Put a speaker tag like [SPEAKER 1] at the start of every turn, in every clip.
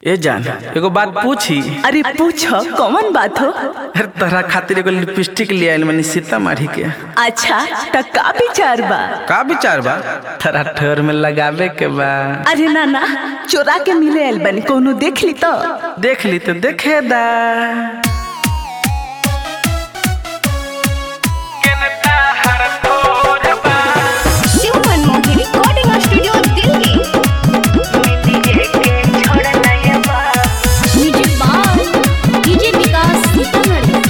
[SPEAKER 1] ए जान एगो बात पूछी
[SPEAKER 2] अरे पूछो कौन बात हो
[SPEAKER 1] अरे तोहरा खातिर एगो लिपस्टिक ले आइल मनी सीतामढ़ी के
[SPEAKER 2] अच्छा त का विचार बा
[SPEAKER 1] का विचार बा तोरा ठोर में लगावे के बा
[SPEAKER 2] अरे ना ना चोरा के मिले आइल बनी कोनो देख ली तो
[SPEAKER 1] देख ली तो देखे दा
[SPEAKER 3] Shiv Manmohan recording studio Delhi music by DJ Vikas Sitamarhi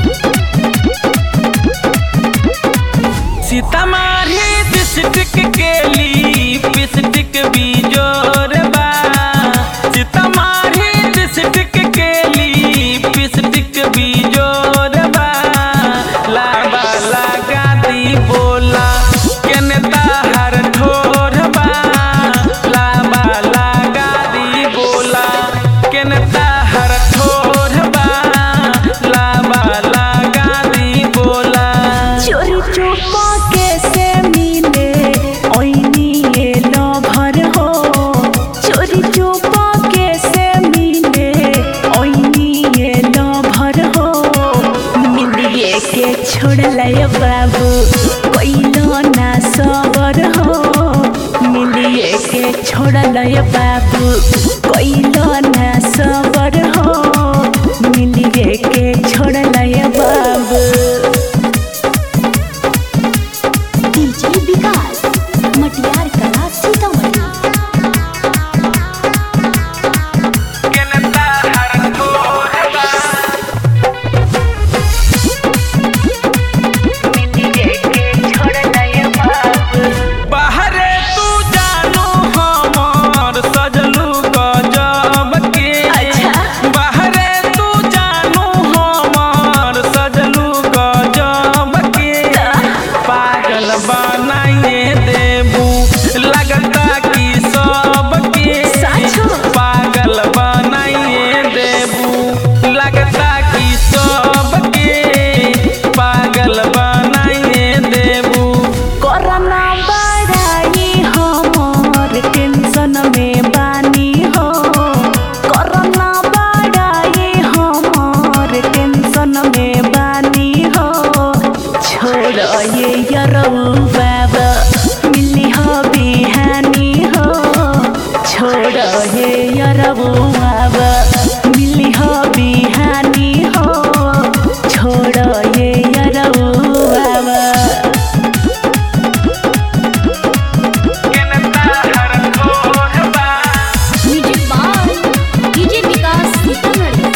[SPEAKER 1] Sitamarhi district के लिपस्टिक बीजोर बा सीतामढ़ी डिस्ट्रिक्ट के लिपस्टिक बीजोर बा लाबा लगा दी बोला केने ताहर ठोर बा लाबा लगा दी बोला केने ताहर ठोर बा लाबा लगा दी बोला
[SPEAKER 2] चोरी चुपा कैसे मिले ओइनी ये लभर हो चोरी चुपा कैसे मिले ओइनी ये लभर हो मिलिए के छोड़ लय बाबू कोइलो ना सबर हो मिलिए के छोड़ लय बाबू कोइलो ना सबर हो मिलिए के छोड़ लय बाबू
[SPEAKER 3] डीजे विकास मटियार कला सीतामढ़ी
[SPEAKER 1] बाहरे तू जानू हमर सजलू गजब के
[SPEAKER 2] अच्छा।
[SPEAKER 1] बाहरे तू जानू हमर सजलू गजब के पागल बनाइए देबू लगता कि सबके
[SPEAKER 2] साचो।
[SPEAKER 1] पागल बनाइए देबू लगता कि सबके पागल बनाइए देबू
[SPEAKER 2] कोरोना बड़ाई हमर टेंशन में बानी हो कोरोना बड़ाई हमर टेंशन में बानी हो छोड़ ये यरऊ बाबा मिली हो बिहानी हो छोड़ ये यरऊ बाबा मिली हो बिहानी हो छोड़ ये यरऊ बाबा
[SPEAKER 3] music by DJ Vikas Sitamarhi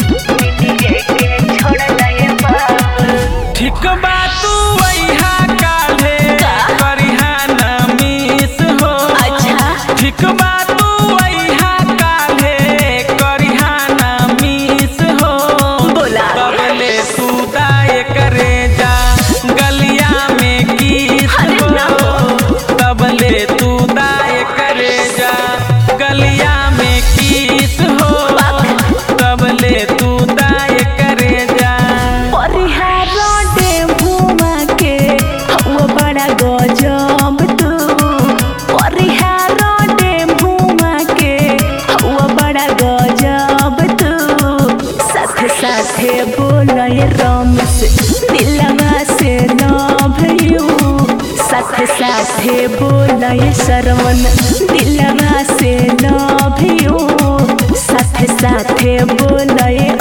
[SPEAKER 1] ठीक बा तू वैहा काल्हे करिहा ना मिस हो
[SPEAKER 2] अच्छा।
[SPEAKER 1] ठीक बा तू वैहा काल्हे करिहा ना मिस हो
[SPEAKER 2] बोला।
[SPEAKER 1] तबले तू दाए करे जा गलिया में किस
[SPEAKER 2] अरे ना
[SPEAKER 1] हो तबले तू दाए करे जा गलिया में किस हो तबले तू दाए करे जा
[SPEAKER 2] परिहार डेभुमा के हवा बड़ा गजब तू परिहार डेभुमा के हवा बड़ा गजब तू साथे साथे बोलय रमेश दिलवा से लव यू साथे साथे बोलय श्रवण दिलवा से लव यू साथे साथे बोलय